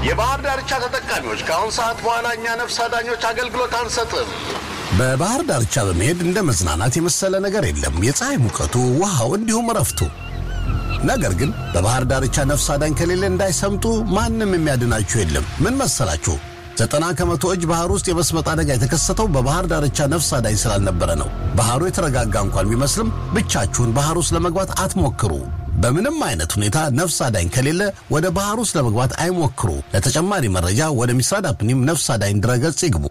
የባህር ዳርቻ ተጠቃሚዎች ከአሁን ሰዓት በኋላ እኛ ነፍስ አዳኞች አገልግሎት አንሰጥም። በባህር ዳርቻ በመሄድ እንደ መዝናናት የመሰለ ነገር የለም። የፀሐይ ሙቀቱ፣ ውሃው፣ እንዲሁም እረፍቱ። ነገር ግን በባህር ዳርቻ ነፍስ አዳኝ ከሌለ እንዳይሰምጡ ማንም የሚያድናችሁ የለም። ምን መሰላችሁ? ዘጠና ከመቶ እጅ ባህር ውስጥ የመስመጥ አደጋ የተከሰተው በባህር ዳርቻ ነፍስ አዳኝ ስላልነበረ ነው። ባህሩ የተረጋጋ እንኳን ቢመስልም ብቻችሁን ባህር ውስጥ ለመግባት አትሞክሩ። በምንም አይነት ሁኔታ ነፍስ አዳኝ ከሌለ ወደ ባህር ውስጥ ለመግባት አይሞክሩ። ለተጨማሪ መረጃ ወደ ሚስራድ አፕኒም ነፍስ አዳኝ ድረገጽ ይግቡ።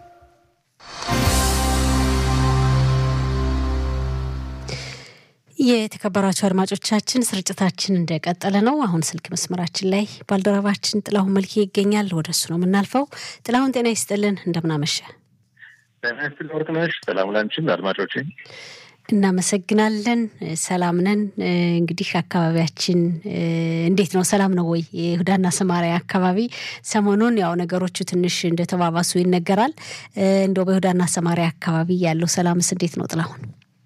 የተከበራቸው አድማጮቻችን ስርጭታችን እንደቀጠለ ነው። አሁን ስልክ መስመራችን ላይ ባልደረባችን ጥላሁን መልኬ ይገኛል። ወደ እሱ ነው የምናልፈው። ጥላሁን ጤና ይስጥልን፣ እንደምናመሸ ጤና ይስጥልን ወርቅነሽ። ሰላም ላንቺም አድማጮቼ እናመሰግናለን። ሰላም ነን። እንግዲህ አካባቢያችን እንዴት ነው? ሰላም ነው ወይ? የይሁዳና ሰማሪያ አካባቢ ሰሞኑን ያው ነገሮቹ ትንሽ እንደተባባሱ ይነገራል። እንደው በይሁዳና ሰማሪያ አካባቢ ያለው ሰላምስ እንዴት ነው ጥላሁን?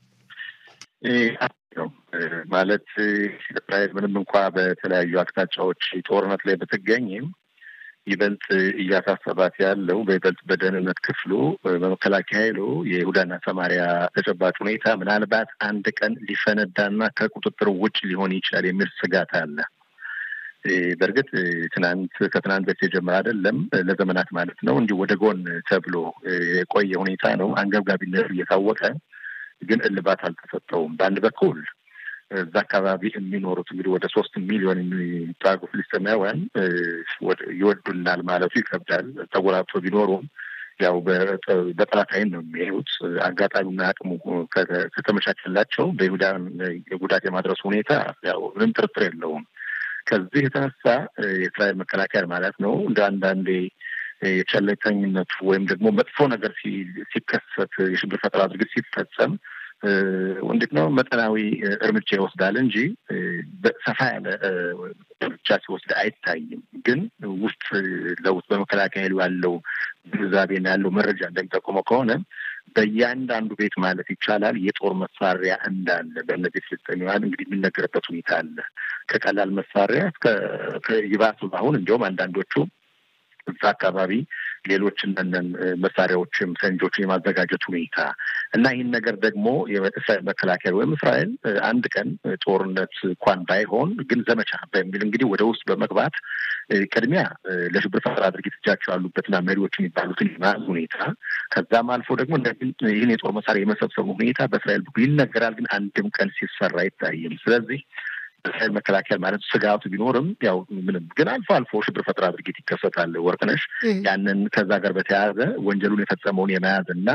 ነው ማለት እስራኤል ምንም እንኳ በተለያዩ አቅጣጫዎች ጦርነት ላይ ብትገኝም ይበልጥ እያሳሰባት ያለው በይበልጥ በደህንነት ክፍሉ በመከላከያ ኃይሉ የይሁዳና ሰማሪያ ተጨባጭ ሁኔታ ምናልባት አንድ ቀን ሊፈነዳና ከቁጥጥር ውጭ ሊሆን ይችላል የሚል ስጋት አለ። በእርግጥ ትናንት ከትናንት በፊት የጀመረ አይደለም፣ ለዘመናት ማለት ነው እንዲሁ ወደ ጎን ተብሎ የቆየ ሁኔታ ነው። አንገብጋቢነቱ እየታወቀ ግን እልባት አልተሰጠውም። በአንድ በኩል እዛ አካባቢ የሚኖሩት እንግዲህ ወደ ሶስት ሚሊዮን የሚጠጉ ፍልስጤማውያን ይወዱናል ማለቱ ይከብዳል። ተጎራብቶ ቢኖሩም ያው በጠላት ዓይን ነው የሚያዩት። አጋጣሚና አቅሙ ከተመቻቸላቸው በይሁዳን ጉዳት የማድረሱ ሁኔታ ያው ምንም ጥርጥር የለውም። ከዚህ የተነሳ የእስራኤል መከላከያ ማለት ነው እንደ አንዳንዴ የቸለተኝነቱ ወይም ደግሞ መጥፎ ነገር ሲከሰት የሽብር ፈጠራ ድርጊት ሲፈጸም እንዴት ነው መጠናዊ እርምጃ ይወስዳል እንጂ ሰፋ ያለ እርምጃ ሲወስድ አይታይም። ግን ውስጥ ለውስጥ በመከላከያ ኃይሉ ያለው ግንዛቤና ያለው መረጃ እንደሚጠቁመው ከሆነ በእያንዳንዱ ቤት ማለት ይቻላል የጦር መሳሪያ እንዳለ በእነዚህ ፍልስጤማውያን እንግዲህ የሚነገርበት ሁኔታ አለ። ከቀላል መሳሪያ እስከ ይባሱ አሁን እንዲሁም አንዳንዶቹ እዛ አካባቢ ሌሎች እነን መሳሪያዎችም ፈንጆችን የማዘጋጀት ሁኔታ እና ይህን ነገር ደግሞ የእስራኤል መከላከያ ወይም እስራኤል አንድ ቀን ጦርነት እንኳን ባይሆን ግን ዘመቻ በሚል እንግዲህ ወደ ውስጥ በመግባት ቅድሚያ ለሽብር ፈጠራ ድርጊት እጃቸው ያሉበትና መሪዎች የሚባሉትን የመያዝ ሁኔታ ከዛም አልፎ ደግሞ ይህን የጦር መሳሪያ የመሰብሰቡ ሁኔታ በእስራኤል በኩል ይነገራል። ግን አንድም ቀን ሲሰራ አይታይም። ስለዚህ እስራኤል መከላከያ ማለት ስጋቱ ቢኖርም ያው ምንም ግን አልፎ አልፎ ሽብር ፈጠራ ድርጊት ይከሰታል። ወርቅነሽ ያንን ከዛ ጋር በተያያዘ ወንጀሉን የፈጸመውን የመያዝ እና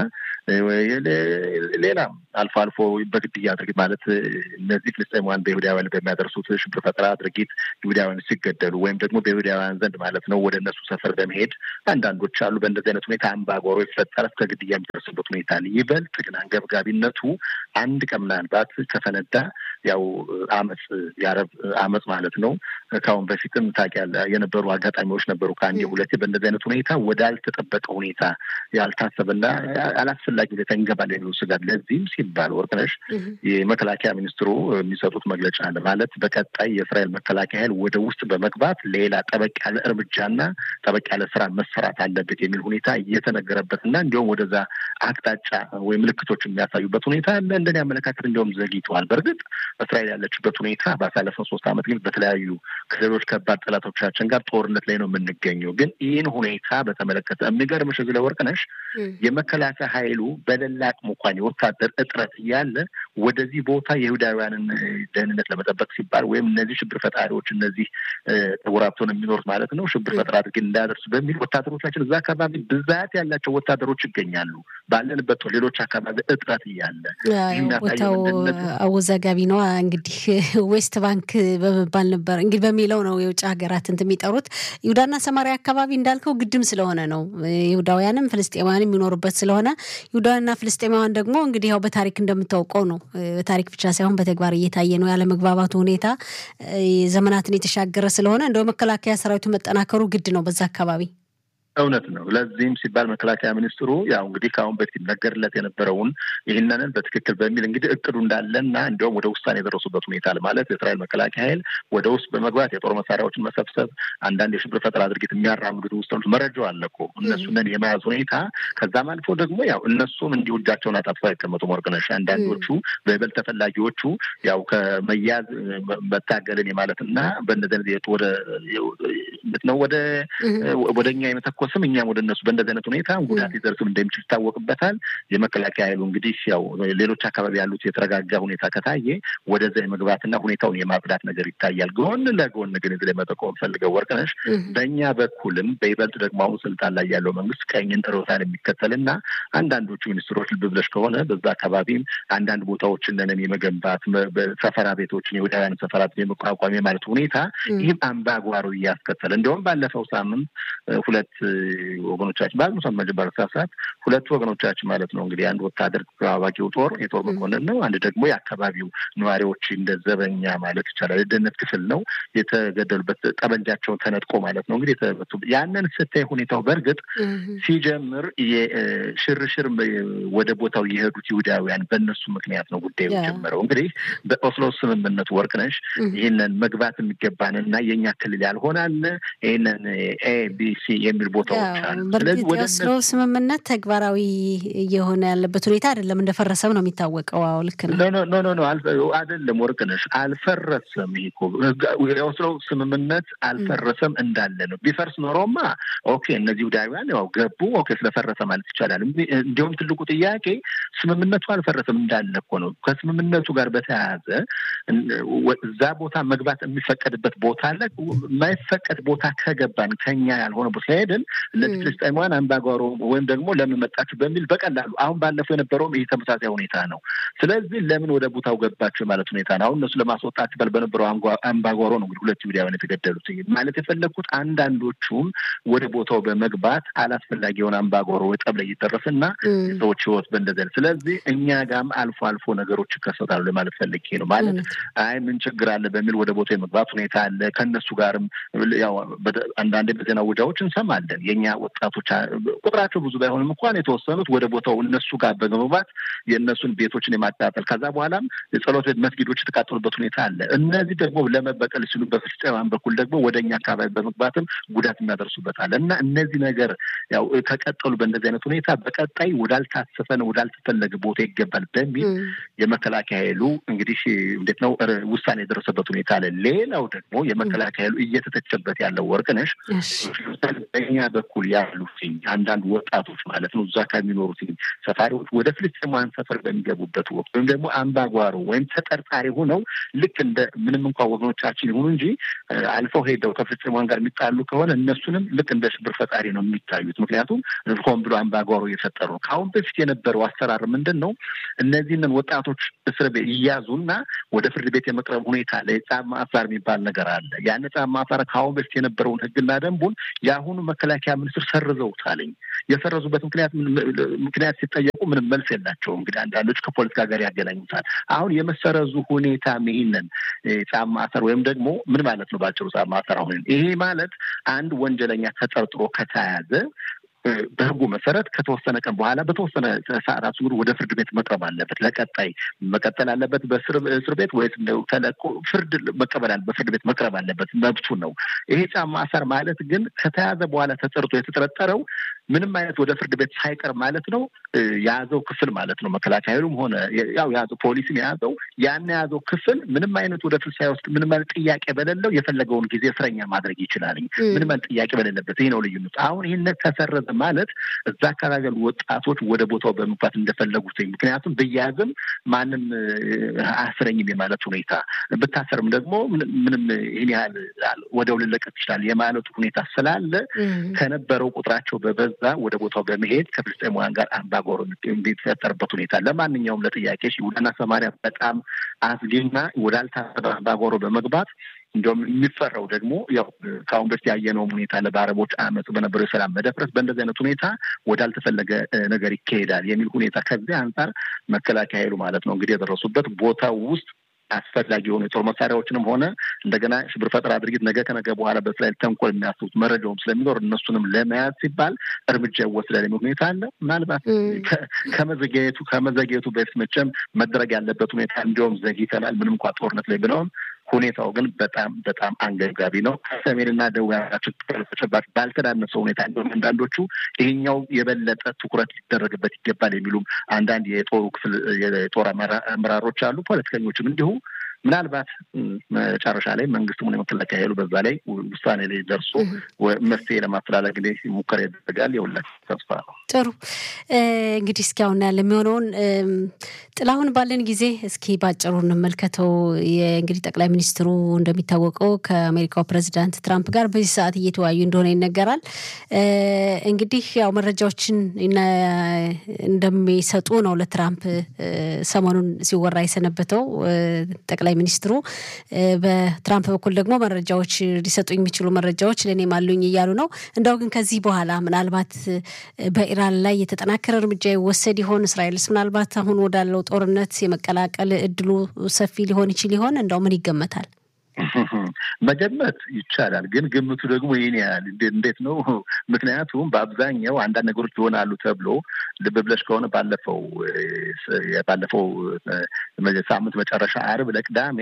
ሌላም አልፎ አልፎ በግድያ ድርጊት ማለት እነዚህ ፍልስጤማውያን በይሁዳውያን በሚያደርሱት ሽብር ፈጠራ ድርጊት ይሁዳውያን ሲገደሉ ወይም ደግሞ በይሁዳውያን ዘንድ ማለት ነው ወደ እነሱ ሰፈር በመሄድ አንዳንዶች አሉ። በእንደዚህ አይነት ሁኔታ አምባጓሮ ይፈጠራል። እስከ ግድያ የሚደርስበት ሁኔታ አለ። ይበልጥ ግን አንገብጋቢነቱ አንድ ቀን ምናልባት ከፈነዳ ያው አመፅ የአረብ አመፅ ማለት ነው። ከአሁን በፊትም ታውቂያለሽ የነበሩ አጋጣሚዎች ነበሩ ከአንዴ ሁለቴ። በእንደዚህ አይነት ሁኔታ ወዳልተጠበቀ ሁኔታ ያልታሰበና አላስፈላጊ ሁኔታ እንገባለን የሚሉ ስጋት ለዚህም ሲባል ወርቅነሽ የመከላከያ ሚኒስትሩ የሚሰጡት መግለጫ አለ ማለት በቀጣይ የእስራኤል መከላከያ ኃይል ወደ ውስጥ በመግባት ሌላ ጠበቅ ያለ እርምጃና ጠበቅ ያለ ስራ መሰራት አለበት የሚል ሁኔታ እየተነገረበትና እንዲሁም ወደዛ አቅጣጫ ወይም ምልክቶች የሚያሳዩበት ሁኔታ አለ። እንደኔ አመለካከት እንዲሁም ዘግይተዋል። በእርግጥ እስራኤል ያለችበት ሁኔታ ባሳለፈው ሶስት ዓመት ግን በተለያዩ ከሌሎች ከባድ ጠላቶቻችን ጋር ጦርነት ላይ ነው የምንገኘው። ግን ይህን ሁኔታ በተመለከተ የሚገርምሽ እዚህ ላይ ወርቅነሽ የመከላከያ ኃይሉ በሌላ አቅሙ እንኳን የወታደር እጥረት እያለ ወደዚህ ቦታ የይሁዳውያንን ደህንነት ለመጠበቅ ሲባል ወይም እነዚህ ሽብር ፈጣሪዎች እነዚህ ተጎራብተውን የሚኖሩት ማለት ነው ሽብር ፈጠራ ድርጊት እንዳያደርሱ በሚል ወታደሮቻችን እዛ አካባቢ ብዛት ያላቸው ወታደሮች ይገኛሉ። ባለንበት ሌሎች አካባቢ እጥረት እያለ ቦታው አወዛጋቢ ነው። እንግዲህ ዌስት ባንክ በመባል ነበር እንግዲህ በሚለው ነው የውጭ ሀገራት እንትን የሚጠሩት። ይሁዳና ሰማሪያ አካባቢ እንዳልከው ግድም ስለሆነ ነው ይሁዳውያንም ፍልስጤማውያን የሚኖሩበት ስለሆነ ይሁዳውያንና ፍልስጤማውያን ደግሞ እንግዲህ ያው በታሪክ እንደምታውቀው ነው። በታሪክ ብቻ ሳይሆን በተግባር እየታየ ነው። ያለመግባባቱ ሁኔታ ዘመናትን የተሻገረ ስለሆነ እንደው መከላከያ ሰራዊቱ መጠናከሩ ግድ ነው በዛ አካባቢ እውነት ነው። ለዚህም ሲባል መከላከያ ሚኒስትሩ ያው እንግዲህ ከአሁን በፊት ይነገርለት የነበረውን ይህንንን በትክክል በሚል እንግዲህ እቅዱ እንዳለና እንዲሁም ወደ ውሳኔ የደረሱበት ሁኔታ ማለት የእስራኤል መከላከያ ኃይል ወደ ውስጥ በመግባት የጦር መሳሪያዎችን መሰብሰብ፣ አንዳንድ የሽብር ፈጠራ ድርጊት የሚያራምዱት ውስጥ መረጃው አለ እኮ እነሱንን የመያዝ ሁኔታ ከዛም አልፎ ደግሞ ያው እነሱም እንዲሁ እጃቸውን አጣጥፈው አይቀመጡም። ወርቅነሽ አንዳንዶቹ በይበልጥ ተፈላጊዎቹ ያው ከመያዝ መታገልን የማለትና በእንደዚህ ወደ ነው ወደ ወደ እኛ የመተኮስም እኛም ወደ እነሱ በእንደዚህ አይነት ሁኔታ ጉዳት ሊደርስም እንደሚችል ይታወቅበታል። የመከላከያ ኃይሉ እንግዲህ ያው ሌሎች አካባቢ ያሉት የተረጋጋ ሁኔታ ከታየ ወደዛ የመግባትና ሁኔታውን የማጽዳት ነገር ይታያል። ጎን ለጎን ግን እዚህ ላይ መጠቆም ፈልገው ወርቅነሽ በእኛ በኩልም በይበልጥ ደግሞ አሁን ስልጣን ላይ ያለው መንግስት ቀኝን ጥሮታን የሚከተልና አንዳንዶቹ ሚኒስትሮች ልብ ብለሽ ከሆነ በዛ አካባቢም አንዳንድ ቦታዎችን ነን የመገንባት ሰፈራ ቤቶችን የወዳውያን ሰፈራ የመቋቋም የማለት ሁኔታ ይህም አምባጓሮ እያስከተለ እንዲሁም ባለፈው ሳምንት ሁለት ወገኖቻችን በአዝሙ መጀመሪያ ሰዓት ሁለቱ ወገኖቻችን ማለት ነው እንግዲህ አንድ ወታደር አዋቂው ጦር የጦር መኮንን ነው። አንድ ደግሞ የአካባቢው ነዋሪዎች እንደ ዘበኛ ማለት ይቻላል የደህንነት ክፍል ነው የተገደሉበት ጠመንጃቸውን ተነጥቆ ማለት ነው እንግዲህ የተመቱ ያንን ስታይ ሁኔታው በእርግጥ ሲጀምር ሽርሽር ወደ ቦታው የሄዱት ይሁዳውያን በእነሱ ምክንያት ነው ጉዳዩ ጀመረው። እንግዲህ በኦስሎ ስምምነቱ ወርቅነሽ ይህንን መግባት የሚገባን እና የእኛ ክልል ያልሆነ አለ ይህንን ኤቢሲ የሚል ቦታዎች አሉ። ስለዚህ ወደ ኦስሎ ስምምነት ተግባራዊ እየሆነ ያለበት ሁኔታ አይደለም፣ እንደፈረሰም ነው የሚታወቀው። አዎ ልክ ነው። ኖ ኖ ኖ አይደለም ወርቅነሽ፣ አልፈረሰም። ይሄ እኮ የኦስሎ ስምምነት አልፈረሰም እንዳለ ነው። ቢፈርስ ኖሮማ ኦኬ እነዚህ ይሁዳውያን ያው ገቡ፣ ኦኬ ስለፈረሰ ማለት ይቻላል። እንዲሁም ትልቁ ጥያቄ ስምምነቱ አልፈረሰም እንዳለ እኮ ነው። ከስምምነቱ ጋር በተያያዘ እዛ ቦታ መግባት የሚፈቀድበት ቦታ አለ። የማይፈቀድ ቦታ ከገባን ከኛ ያልሆነ ቦታ ሄድን እነዚህ ፍልስጤማውያን አምባጓሮ ወይም ደግሞ ለምን መጣችሁ በሚል በቀላሉ አሁን ባለፈው የነበረውም ይህ ተመሳሳይ ሁኔታ ነው። ስለዚህ ለምን ወደ ቦታው ገባችሁ ማለት ሁኔታ ነው። አሁን እነሱ ለማስወጣት ሲባል በነበረው አምባጓሮ ነው እንግዲህ ሁለት ይሁዳውያን የተገደሉት ማለት የፈለግኩት አንዳንዶቹም ወደ ቦታው በመግባት አላስፈላጊ የሆነ አምባጓሮ ጠብ ላይ እየደረሰና የሰዎች ህይወት በእንደዚህ ስለዚህ እኛ ጋም አልፎ አልፎ ነገሮች ይከሰታሉ ለማለት ፈልጌ ነው። ማለት አይ ምን ችግር አለ በሚል ወደ ቦታው የመግባት ሁኔታ አለ። ከእነሱ ጋርም ያው አንዳንዴ በዜና ውጃዎች እንሰማለን። የእኛ ወጣቶች ቁጥራቸው ብዙ ባይሆንም እንኳን የተወሰኑት ወደ ቦታው እነሱ ጋር በመግባት የእነሱን ቤቶችን የማቃጠል ከዛ በኋላም የጸሎት ቤት መስጊዶች የተቃጠሉበት ሁኔታ አለ። እነዚህ ደግሞ ለመበቀል ሲሉ በፍልስጤማውያን በኩል ደግሞ ወደ እኛ አካባቢ በመግባትም ጉዳት የሚያደርሱበት አለ እና እነዚህ ነገር ያው ከቀጠሉ በእንደዚህ አይነት ሁኔታ በቀጣይ ወዳልታሰፈን ወዳልተፈለገ ቦታ ይገባል በሚል የመከላከያ ኃይሉ እንግዲህ እንዴት ነው ውሳኔ የደረሰበት ሁኔታ አለ። ሌላው ደግሞ የመከላከያ ኃይሉ እየተተቸበት ያለው ወርቅነሽ በእኛ በኩል ያሉት አንዳንድ ወጣቶች ማለት ነው እዛ ከሚኖሩት ሰፋሪዎች ወደ ፍልስጤማውያን ሰፈር በሚገቡበት ወቅት ወይም ደግሞ አምባጓሮ ወይም ተጠርጣሪ ሆነው ልክ እንደ ምንም እንኳ ወገኖቻችን ይሁኑ እንጂ አልፈው ሄደው ከፍልስጤማውያን ጋር የሚጣሉ ከሆነ እነሱንም ልክ እንደ ሽብር ፈጣሪ ነው የሚታዩት። ምክንያቱም ሆን ብሎ አምባጓሮ እየፈጠሩ ነው። ከአሁን በፊት የነበረው አሰራር ምንድን ነው? እነዚህንን ወጣቶች እስር ቤት ይያዙና ወደ ፍርድ ቤት የመቅረብ ሁኔታ አለ። የጻፍ ማሳር የሚባል ነገር አለ። ያን ጻፍ ማሳር ከአሁን በፊት የነበረውን ሕግና ደንቡን የአሁኑ መከላከያ ሚኒስትር ሰርዘውታልኝ። የሰረዙበት ምክንያት ምክንያት ሲጠየቁ ምንም መልስ የላቸውም። እንግዲህ አንዳንዶች ከፖለቲካ ጋር ያገናኙታል። አሁን የመሰረዙ ሁኔታ ይህንን ጻፍ ማሰር ወይም ደግሞ ምን ማለት ነው? ባጭሩ ጻፍ ማሰር አሁን ይሄ ማለት አንድ ወንጀለኛ ተጠርጥሮ ከተያዘ በህጉ መሰረት ከተወሰነ ቀን በኋላ በተወሰነ ሰዓታት ዙር ወደ ፍርድ ቤት መቅረብ አለበት። ለቀጣይ መቀጠል አለበት በእስር ቤት ወይስ ተለቆ ፍርድ መቀበል አለ በፍርድ ቤት መቅረብ አለበት። መብቱ ነው። ይሄ ጫማ ማሰር ማለት ግን ከተያዘ በኋላ ተጠርቶ የተጠረጠረው ምንም አይነት ወደ ፍርድ ቤት ሳይቀርብ ማለት ነው የያዘው ክፍል ማለት ነው መከላከያ ኃይሉም ሆነ ያው የያዘው ፖሊስም የያዘው ያን የያዘው ክፍል ምንም አይነት ወደ ፍርድ ሳይወስድ ምንም አይነት ጥያቄ በሌለው የፈለገውን ጊዜ እስረኛ ማድረግ ይችላል። ምንም አይነት ጥያቄ በሌለበት ይህ ነው ልዩነት። አሁን ይህን ተሰረዘ ማለት እዛ አካባቢ ያሉ ወጣቶች ወደ ቦታው በመግባት እንደፈለጉት ምክንያቱም ብያዝም ማንም አስረኝም የማለት ሁኔታ ብታሰርም ደግሞ ምንም ይህን ያህል ወደው ልለቀቅ ይችላል የማለቱ ሁኔታ ስላለ ከነበረው ቁጥራቸው በበዛ ወደ ቦታው በመሄድ ከፍልስጤማውያን ጋር አምባጓሮ የሚፈጠርበት ሁኔታ ለማንኛውም ለጥያቄ ይሁዳና ሰማሪያ በጣም አስጊና ወዳልታሰበ አምባጓሮ በመግባት እንዲሁም የሚፈራው ደግሞ ያው ከአሁን በፊት ያየነውም ሁኔታ ለበአረቦች አመፅ በነበረው የሰላም መደፍረስ በእንደዚህ አይነት ሁኔታ ወዳልተፈለገ ነገር ይካሄዳል የሚል ሁኔታ ከዚህ አንጻር መከላከያ ኃይሉ ማለት ነው እንግዲህ የደረሱበት ቦታው ውስጥ አስፈላጊ የሆኑ የጦር መሳሪያዎችንም ሆነ እንደገና ሽብር ፈጠራ ድርጊት ነገ ከነገ በኋላ በእስራኤል ተንኮል የሚያስቡት መረጃውም ስለሚኖር እነሱንም ለመያዝ ሲባል እርምጃ ይወስዳል የሚል ሁኔታ አለ። ምናልባት ከመዘግየቱ ከመዘግየቱ በፊት መቼም መደረግ ያለበት ሁኔታ እንዲያውም ዘግይተናል ምንም እንኳ ጦርነት ላይ ብለውም ሁኔታው ግን በጣም በጣም አንገብጋቢ ነው። ከሰሜንና ደቡብ ያላቸው ተጨባጭ ባልተዳነሰ ሁኔታ እንዲሁም አንዳንዶቹ ይሄኛው የበለጠ ትኩረት ሊደረግበት ይገባል የሚሉም አንዳንድ የጦሩ ክፍል የጦር አመራሮች አሉ። ፖለቲከኞችም እንዲሁ ምናልባት መጨረሻ ላይ መንግስትም ሆነ የመከላከያ ኃይሉ በዛ ላይ ውሳኔ ላይ ደርሶ መፍትሄ ለማፈላለግ ላይ ሙከራ ያደረጋል። የሁላችን ተስፋ ነው። ጥሩ እንግዲህ እስኪ አሁን ያለ የሚሆነውን ጥላሁን ባለን ጊዜ እስኪ ባጭሩ እንመልከተው። እንግዲህ ጠቅላይ ሚኒስትሩ እንደሚታወቀው ከአሜሪካው ፕሬዚዳንት ትራምፕ ጋር በዚህ ሰዓት እየተወያዩ እንደሆነ ይነገራል። እንግዲህ ያው መረጃዎችን እንደሚሰጡ ነው ለትራምፕ ሰሞኑን ሲወራ የሰነበተው ጠቅላይ ሚኒስትሩ በትራምፕ በኩል ደግሞ መረጃዎች ሊሰጡ የሚችሉ መረጃዎች ለእኔም አሉኝ እያሉ ነው። እንደው ግን ከዚህ በኋላ ምናልባት በኢራን ላይ የተጠናከረ እርምጃ ይወሰድ ይሆን? እስራኤልስ ምናልባት አሁን ወዳለው ጦርነት የመቀላቀል እድሉ ሰፊ ሊሆን ይችል ይሆን? እንደው ምን ይገመታል? መገመት ይቻላል፣ ግን ግምቱ ደግሞ ይህን ያህል እንዴት ነው? ምክንያቱም በአብዛኛው አንዳንድ ነገሮች ይሆናሉ ተብሎ ልብ ብለሽ ከሆነ ባለፈው ባለፈው ሳምንት መጨረሻ አርብ ለቅዳሜ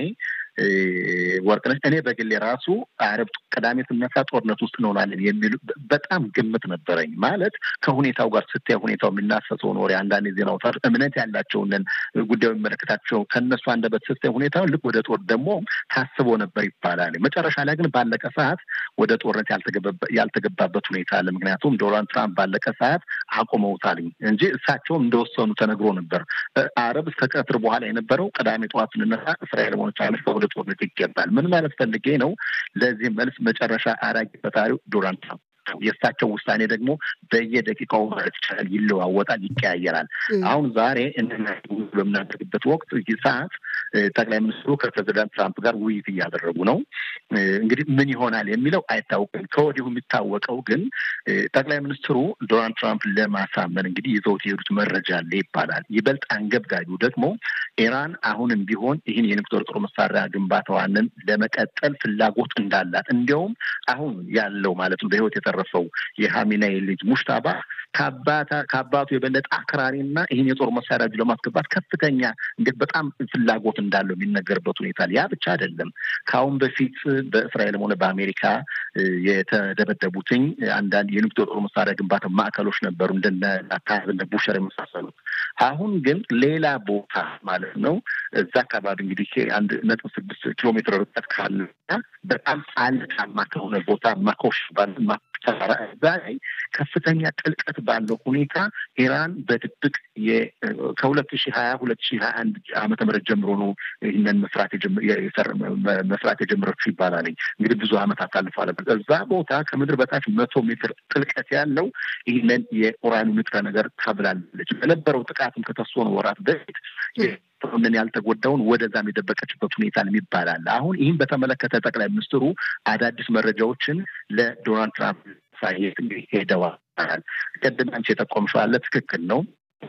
ወርቅነሽ እኔ በግሌ ራሱ አረብ ቅዳሜ ስነሳ ጦርነት ውስጥ እንሆናለን የሚሉ በጣም ግምት ነበረኝ። ማለት ከሁኔታው ጋር ስታይ ሁኔታው የሚናፈሰውን ወሬ አንዳንድ የዜና አውታሮች እምነት ያላቸውንን ጉዳዩ የሚመለከታቸው ከእነሱ አንደበት ስታይ ሁኔታውን ልክ ወደ ጦር ደግሞ ታስቦ ነበር ይባላል። መጨረሻ ላይ ግን ባለቀ ሰዓት ወደ ጦርነት ያልተገባበት ሁኔታ አለ። ምክንያቱም ዶናልድ ትራምፕ ባለቀ ሰዓት አቁመውታል እንጂ እሳቸውም እንደወሰኑ ተነግሮ ነበር። አረብ እስከ ቀትር በኋላ የነበረው ቅዳሜ ጠዋት ስንነሳ እስራኤል ሆነች አለች ወደ ጦርነት ይገባል። ምን ማለት ፈልጌ ነው? ለዚህ መልስ መጨረሻ አራጊ ፈጣሪው ዶናልድ ትራምፕ የእሳቸው ውሳኔ ደግሞ በየደቂቃው ማለት ይቻላል ይለዋወጣል፣ ይቀያየራል። አሁን ዛሬ በምናደርግበት ወቅት ሰዓት ጠቅላይ ሚኒስትሩ ከፕሬዚዳንት ትራምፕ ጋር ውይይት እያደረጉ ነው። እንግዲህ ምን ይሆናል የሚለው አይታወቅም። ከወዲሁ የሚታወቀው ግን ጠቅላይ ሚኒስትሩ ዶናልድ ትራምፕ ለማሳመን እንግዲህ ይዘውት የሄዱት መረጃ አለ ይባላል። ይበልጥ አንገብጋቢው ደግሞ ኢራን አሁንም ቢሆን ይህን የኒውክሌር ጦር መሳሪያ ግንባታዋንን ለመቀጠል ፍላጎት እንዳላት እንዲያውም አሁን ያለው ማለት ነው በህይወት የተረፈው የሀሚናይ ልጅ ሙሽታባ ከአባቱ የበለጠ አክራሪና ይህን የጦር መሳሪያ እጁ ለማስገባት ከፍተኛ እንዴት በጣም ፍላጎት እንዳለው የሚነገርበት ሁኔታ ያ ብቻ አይደለም። ከአሁን በፊት በእስራኤልም ሆነ በአሜሪካ የተደበደቡትኝ አንዳንድ የኒውክሌር ጦር መሳሪያ ግንባታ ማዕከሎች ነበሩ እንደነ ናታንዝ፣ እንደ ቡሸር የመሳሰሉት። አሁን ግን ሌላ ቦታ ማለት ነው እዛ አካባቢ እንግዲህ አንድ ነጥብ ስድስት ኪሎ ሜትር ርቀት ካለ በጣም አለታማ ከሆነ ቦታ ማኮሽ ተራራ እዛ ላይ ከፍተኛ ጥልቀት ባለው ሁኔታ ኢራን በድብቅ ከሁለት ሺህ ሀያ ሁለት ሺህ ሀያ አንድ ዓመተ ምህረት ጀምሮ ነው ይህንን መስራት መስራት የጀመረችው ይባላል። እንግዲህ ብዙ ዓመት አሳልፏል። እዛ ቦታ ከምድር በታች መቶ ሜትር ጥልቀት ያለው ይህንን የኡራኒየም ንጥረ ነገር ታብላለች። በነበረው ጥቃትም ከተወሰኑ ወራት በፊት ምን ያልተጎዳውን ወደዛም የደበቀችበት ሁኔታ ይባላል። አሁን ይህም በተመለከተ ጠቅላይ ሚኒስትሩ አዳዲስ መረጃዎችን ለዶናልድ ትራምፕ ሳይት እንግዲህ ሄደዋል። ቅድም አንቺ የጠቆምሽው አለ ትክክል ነው።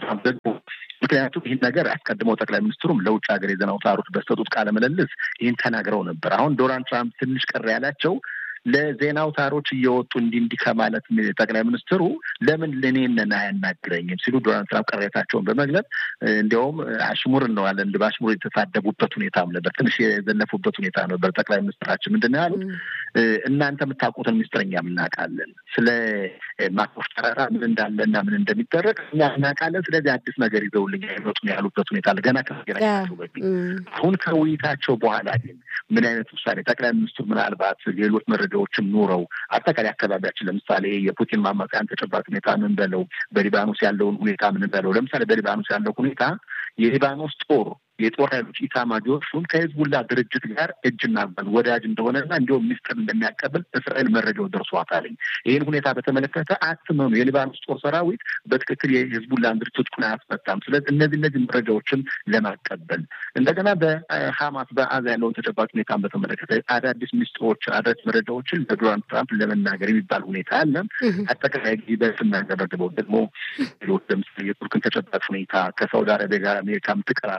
ምክንያቱም ይህን ነገር አስቀድመው ጠቅላይ ሚኒስትሩም ለውጭ ሀገር የዜና አውታሮች በሰጡት ቃለ ምልልስ ይህን ተናግረው ነበር። አሁን ዶናልድ ትራምፕ ትንሽ ቅር ያላቸው ለዜና አውታሮች እየወጡ እንዲህ እንዲህ ከማለት ጠቅላይ ሚኒስትሩ ለምን ለእኔን አያናግረኝም ሲሉ ዶናልድ ትራምፕ ቅሬታቸውን በመግለጽ እንዲያውም አሽሙር ነው ያለ እንደ በአሽሙር የተሳደቡበት ሁኔታም ነበር። ትንሽ የዘለፉበት ሁኔታ ነበር። ጠቅላይ ሚኒስትራችን ምንድን ነው ያሉት? እናንተ የምታውቁትን ሚኒስትር እኛም እናውቃለን። ስለ ማኮሽ ተራራ ምን እንዳለና ምን እንደሚደረግ እኛ እናውቃለን። ስለዚህ አዲስ ነገር ይዘውልኝ አይመጡ ነው ያሉበት ሁኔታ አለ። ገና ከመገናኘታቸው በፊት አሁን ከውይይታቸው በኋላ ግን ምን አይነት ውሳኔ ጠቅላይ ሚኒስትሩ ምናልባት ሌሎች መረጃዎችም ኑረው አጠቃላይ አካባቢያችን ለምሳሌ የፑቲን ማማጽያን ተጨባጭ ሁኔታ ምን በለው፣ በሊባኖስ ያለውን ሁኔታ ምን በለው። ለምሳሌ በሊባኖስ ያለው ሁኔታ የሊባኖስ ጦር የጦር ኃይሎች ኢታማጆር ሹም ከሂዝቡላ ድርጅት ጋር እጅና ጓን ወዳጅ እንደሆነና እንዲሁም ሚስጥር እንደሚያቀብል እስራኤል መረጃው ደርሷታልኝ። ይህን ሁኔታ በተመለከተ አትመኑ፣ የሊባኖስ ጦር ሰራዊት በትክክል የሂዝቡላን ድርጅት ትጥቁን አያስፈታም። ስለዚህ እነዚህ እነዚህ መረጃዎችን ለማቀበል እንደገና በሀማስ በአዛ ያለውን ተጨባጭ ሁኔታን በተመለከተ አዳዲስ ሚስጥሮች፣ አዳዲስ መረጃዎችን ለዶናልድ ትራምፕ ለመናገር የሚባል ሁኔታ አለ። አጠቃላይ ጊዜ በስናገረግበው ደግሞ ሌሎች ለምሳሌ የቱርክን ተጨባጭ ሁኔታ ከሳውዲ አረቢያ ጋር አሜሪካ የምትቀራረብበትን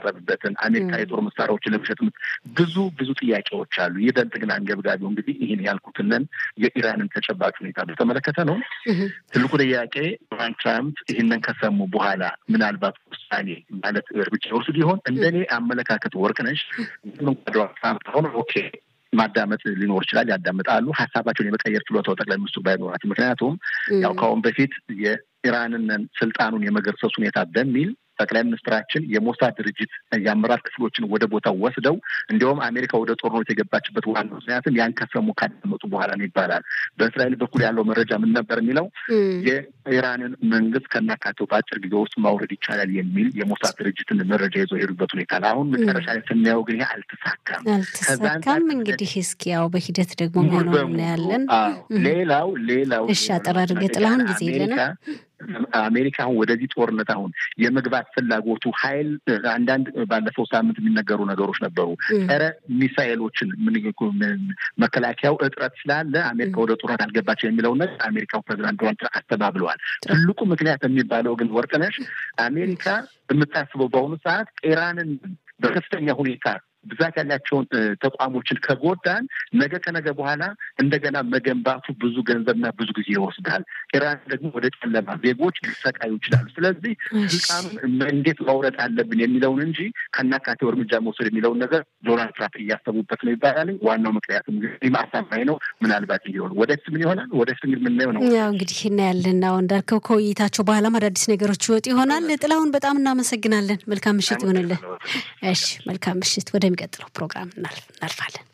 ለምን አሜሪካ የጦር መሳሪያዎችን ለመሸጥ ብዙ ብዙ ጥያቄዎች አሉ። ይበልጥ ግን አንገብጋቢው እንግዲህ ይህን ያልኩትንን የኢራንን ተጨባጭ ሁኔታ በተመለከተ ነው። ትልቁ ጥያቄ ዶናልድ ትራምፕ ይህንን ከሰሙ በኋላ ምናልባት ውሳኔ ማለት እርምጃ ይወስዱ ሊሆን እንደኔ አመለካከት ወርቅነሽ ዶናልድ ትራምፕ አሁን ኦኬ ማዳመጥ ሊኖር ይችላል። ያዳምጣሉ። ሀሳባቸውን የመቀየር ችሎታው ጠቅላይ ሚኒስትሩ ባይኖራቸው፣ ምክንያቱም ያው ከአሁን በፊት የኢራንን ስልጣኑን የመገርሰስ ሁኔታ በሚል ጠቅላይ ሚኒስትራችን የሞሳድ ድርጅት የአመራር ክፍሎችን ወደ ቦታው ወስደው እንዲሁም አሜሪካ ወደ ጦርነት የገባችበት ዋና ምክንያትም ያን ከሰሙ ካዳመጡ በኋላ ነው ይባላል። በእስራኤል በኩል ያለው መረጃ ምን ነበር የሚለው የኢራንን መንግስት ከናካቴው በአጭር ጊዜ ውስጥ ማውረድ ይቻላል የሚል የሞሳድ ድርጅትን መረጃ ይዘው የሄዱበት ሁኔታ አሁን መጨረሻ ላይ ስናየው ግን ይሄ አልተሳካም። አልተሳካም። እንግዲህ እስኪ ያው በሂደት ደግሞ ሆነው እናያለን። ሌላው ሌላው እሺ፣ አጠር አድርገህ ጥላሁን ጊዜ የለንም። አሜሪካ አሁን ወደዚህ ጦርነት አሁን የመግባት ፍላጎቱ ኃይል አንዳንድ ባለፈው ሳምንት የሚነገሩ ነገሮች ነበሩ። ጸረ ሚሳኤሎችን መከላከያው እጥረት ስላለ አሜሪካ ወደ ጦርነት አልገባቸው የሚለውን ነገር አሜሪካው ፕሬዚዳንት ዶናልድ ትራምፕ አስተባብለዋል። ትልቁ ምክንያት የሚባለው ግን ወርቅነሽ አሜሪካ የምታስበው በአሁኑ ሰዓት ኢራንን በከፍተኛ ሁኔታ ብዛት ያላቸውን ተቋሞችን ከጎዳን ነገ ከነገ በኋላ እንደገና መገንባቱ ብዙ ገንዘብና ብዙ ጊዜ ይወስዳል። ኢራን ደግሞ ወደ ጨለማ ዜጎች ሊሰቃዩ ይችላሉ። ስለዚህ ስልጣኑን እንዴት ማውረድ አለብን የሚለውን እንጂ ከናካቴው እርምጃ መውሰድ የሚለውን ነገር ዶናልድ ትራምፕ እያሰቡበት ነው ይባላል። ዋናው ምክንያቱም እንግዲህ አሳማኝ ነው። ምናልባት እንዲሆን ወደፊት ምን ይሆናል? ወደፊት እንግዲህ የምናየው ነው። ያው እንግዲህ እናያለን። አሁ እንዳልከው ከውይይታቸው በኋላም አዳዲስ ነገሮች ይወጡ ይሆናል። ጥላሁን በጣም እናመሰግናለን። መልካም ምሽት ይሆንልን። እሺ፣ መልካም ምሽት። ወደሚቀጥለው ፕሮግራም እናልፋለን።